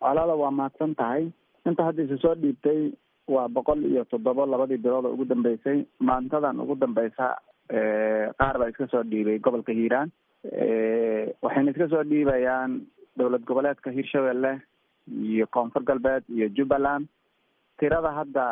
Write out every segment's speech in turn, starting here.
colaada waa mahadsan tahay inta hadda isu soo dhiibtay waa boqol iyo toddoba labadii bilood oo ugu dambeysay maantadan ugu dambeysa qaar baa iska soo dhiibay gobolka hiiraan waxayna iska soo dhiibayaan dowlad goboleedka hiirshabelle iyo koonfur galbeed iyo jubbaland tirada hadda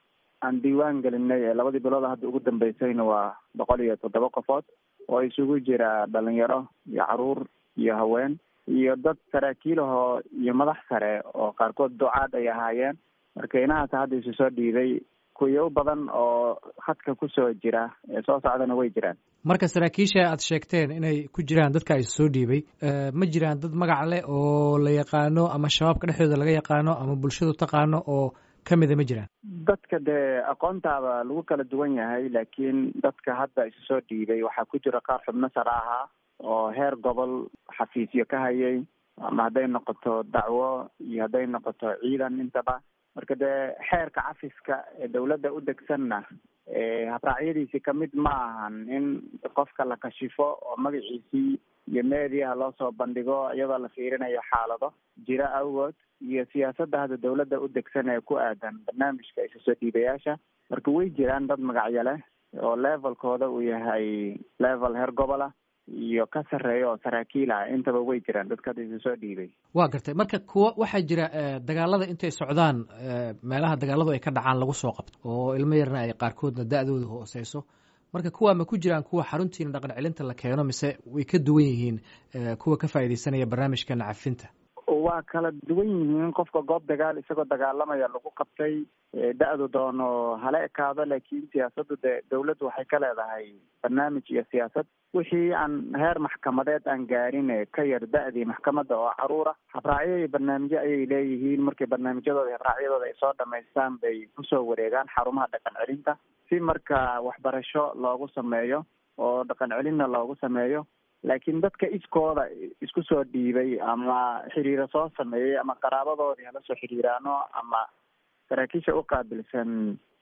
aan diiwaan gelinay ee labadii bilood hadda ugu dambeysayna waa boqol iyo toddoba qofood oo isugu jira dhalinyaro iyo caruur iyo haween iyo dad saraakiilahoo iyo madax sare oo qaarkood ducaad ay ahaayeen marka inahaas hadda isu soo dhiibay kuyo badan oo khadka kusoo jira ee soo socdana way jiraan marka saraakiisha aad sheegteen inay ku jiraan dadka is soo dhiibay ma jiraan dad magac leh oo la yaqaano ama shabaabka dhexdooda laga yaqaano ama bulshadu taqaano oo kamida ma jiraan dadka dee aqoontaaba lagu kala duwan yahay laakiin dadka hadda isu soo dhiibay waxaa ku jira qaar xubno sare ahaa oo heer gobol xafiisyo ka hayay ama hadday noqoto dacwo iyo hadday noqoto ciidan intaba marka dee xeerka cafiska ee dawladda u degsanna habraacyadiisi kamid ma ahan in qofka la kashifo oo magaciisii iyo meediaha loo soo bandhigo iyadoo la fiirinayo xaalado jira awgood iyo siyaasadda hadda dawladda u degsan ee ku aadan barnaamijka isu soo dhiibayaasha marka way jiraan dad magacyo leh oo levelkooda uu yahay level heer gobola iyo ka sarreeya oo saraakiil ah intaba way jiraan dadka hadda isu soo dhiibay waa gartay marka kuwa waxaa jira dagaalada intay socdaan meelaha dagaaladu ay ka dhacaan lagu soo qabto oo ilmo yarna ay qaarkoodna da-dooda hooseyso marka kuwa ma ku jiraan kuwa xaruntiina dhaqan celinta la keeno mise way ka duwan yihiin kuwa ka faaideysanaya barnaamijka nacafinta waa kala duwan yihiin qofka goob dagaal isagoo dagaalamaya lagu qabtay da-du doono hala ekaado laakiin siyaasaddu dee dawladdu waxay ka leedahay barnaamij iyo siyaasad wixii aan heer maxkamadeed aan gaarin ka yar da-dii maxkamadda oo caruura habraacyo iyo barnaamijyo ayay leeyihiin markay barnaamijyadooda habraacyadooda ay soo dhamaystaan bay kusoo wareegaan xarumaha dhaqan celinta si marka waxbarasho loogu sameeyo oo dhaqan celinna loogu sameeyo laakiin dadka iskooda isku soo dhiibay ama xiriiro soo sameeyey ama qaraabadoodii hala soo xiriiraano ama saraakiisha uqaabilsan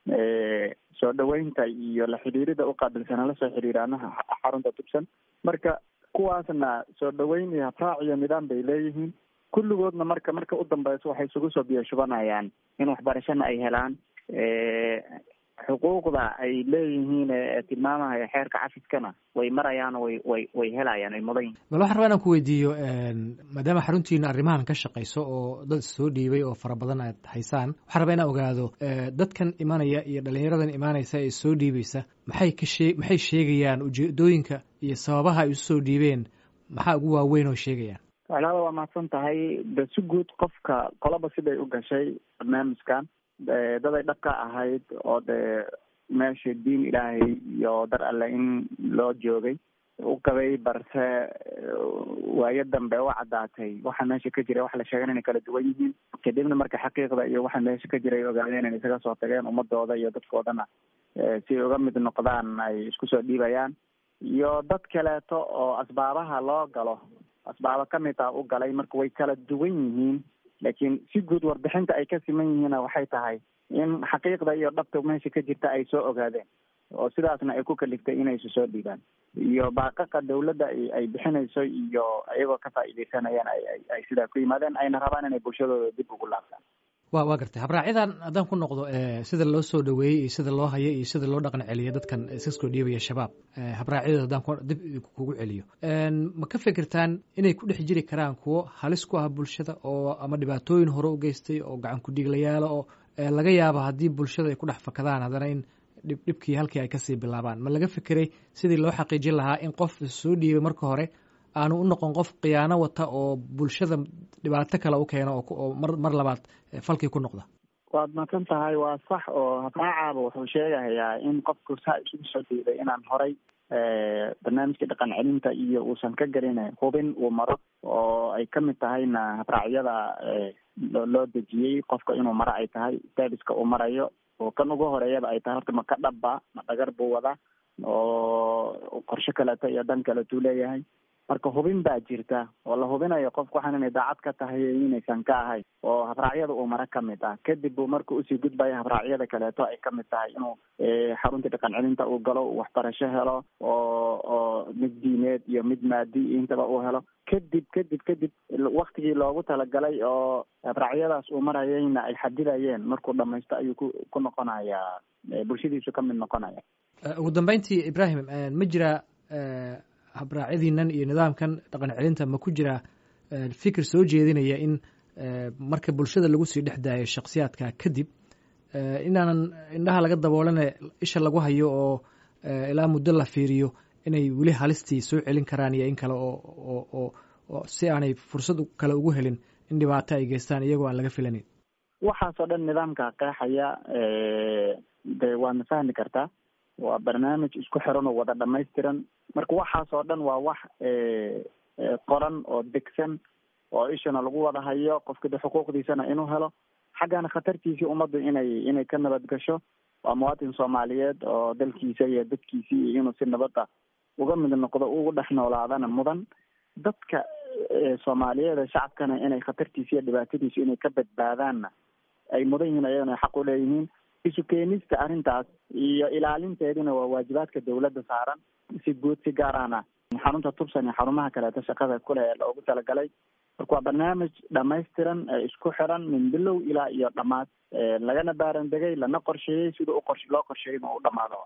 soo dhaweynta iyo la xidhiirida uqaabilsan hala soo xiriiraano xarunta tubsan marka kuwaasna soo dhaweyn iyo habraac iyo nidaam bay leeyihiin kulligoodna marka marka u dambeyso waxay isugu soo biyo shubanayaan in waxbarashana ay helaan xuquuqda ay leeyihiin ee tilmaamahaya xeerka cafiskana way marayaan way way way helayaan ay mudan yihin bal waxaan rabaa inaan ku weydiiyo maadaama xaruntiina arrimahan ka shaqayso oo dad soo dhiibay oo fara badan aad haysaan waxaan rabaa inaan ogaado dadkan imanaya iyo dhalinyaradan imaanaysa ee soo dhiibaysa maxay ka shee maxay sheegayaan ujeedooyinka iyo sababaha ay isu soo dhiibeen maxaa ugu waaweyn oo sheegayaan walaala waa mahadsan tahay de si guud qofka qolaba siday u gashay barnaamijkan daday dhaqka ahayd oo dee meesha diin ilaahay iyo dar alle in loo joogay u qabay balse waayo dambe u caddaatay waxa meesha ka jira wax la sheegan inay kala duwan yihiin kadibna marka xaqiiqda iyo waxa meesha ka jira ay ogaadeen inay isaga soo tageen ummadooda iyo dadkoodana si ay uga mid noqdaan ay isku soo dhiibayaan iyo dad kaleeto oo asbaabaha loo galo asbaabo kamid ah u galay marka way kala duwan yihiin laakiin si guud warbixinta ay ka siman yihiinna waxay tahay in xaqiiqda iyo dhabta meesha ka jirta ay soo ogaadeen oo sidaasna ay ku kaliftay inay isu soo dhiibaan iyo baaqaqa dawladda ay bixinayso iyo iyagoo ka faa'iideysanayaan ay sidaa ku yimaadeen ayna rabaan inay bulshadooda dib ugu laabtaan wa waa gartay habraacyadan haddaan ku noqdo sida loo soo dhaweeyey iyo sida loo hayo iyo sida loo dhaqan celiyo dadkan iska soo dhiibaya shabaab habraacyadooda haddaan dib kugu celiyo ma ka fikirtaan inay ku dhex jiri karaan kuwo halis ku ah bulshada oo ama dhibaatooyin hore u geystay oo gacan ku-dhiiglayaala oo laga yaabo haddii bulshada ay ku dhex fakadaan haddana in dhib dhibkii halkii ay kasii bilaabaan ma laga fikiray sidii loo xaqiijin lahaa in qof soo dhiibay marka hore aanu u noqon qof khiyaano wata oo bulshada dhibaato kale u keeno oo mar mar labaad falkii ku noqda waad maqan tahay waa sax oo habraacaaba wuxuu sheegahayaa in qofku saa isugu soo dhiibay inaan horay barnaamijka dhaqan celinta iyo uusan ka gelin hubin uu maro oo ay kamid tahayna habraacyada loo dejiyey qofka inuu maro ay tahay serviska uu marayo oo kan ugu horeeyaba ay tahay horta ma ka dhabba ma dhagar buu wadaa oo qorshe kaleeto iyo dan kaleetuu leeyahay marka hubin baa jirta oo la hubinayo qofku waxaan inay daacad ka tahay inaysan ka ahayn oo habraacyada uu mara kamid ah kadib buu marka usii gudbaya habraacyada kaleeto ay kamid tahay inuu xarunta dhaqan celinta uu galo waxbarasho helo oo oo mid diineed iyo mid maadi intaba uu helo kadib kadib kadib waktigii loogu talagalay oo habraacyadaas uu marayayna ay xadidayeen markuu dhamaysto ayuu ku ku noqonayaa bulshadiisu kamid noqonaya ugu dambeyntii ibrahim ma jira habraacyadiinan iyo nidaamkan dhaqan celinta ma ku jira fikir soo jeedinaya in marka bulshada lagu sii dhex daayo shaksiyaadka kadib inaanan indhaha laga daboolane isha lagu hayo oo ilaa muddo la fiiriyo inay weli halistii soo celin karaan iyo in kale oo oo oo si aanay fursad kale ugu helin in dhibaato ay geystaan iyagoo aan laga filaneyn waxaasoo dhan nidaamka qeexaya de waadna fahmi kartaa waa barnaamij isku xiran oo wada dhamaystiran marka waxaasoo dhan waa wax qoran oo degsan oo ishana lagu wada hayo qofka de xuquuqdiisana inuu helo xaggana khatartiisii ummaddu inay inay ka nabad gasho waa muwaatin soomaaliyeed oo dalkiisa iyo dadkiisii inuu si nabada uga mid noqdo ugu dhex noolaadana mudan dadka soomaaliyeed shacabkana inay khatartiisa iyo dhibaatadiisu inay ka badbaadaanna ay mudan yihiin ayagana xaq u leeyihiin isu keenista arrintaas iyo ilaalinteedina waa waajibaadka dawladda saaran si guud si gaarana xarunta tubsan iyo xarumaha kaleeto shaqada kule ee loogu talagalay marka waa barnaamij dhamaystiran ee isku xiran min bilow ilaa iyo dhammaad lagana baaran degay lana qorsheeyey sida u qorsh loo qorsheeyay inuu u dhamaado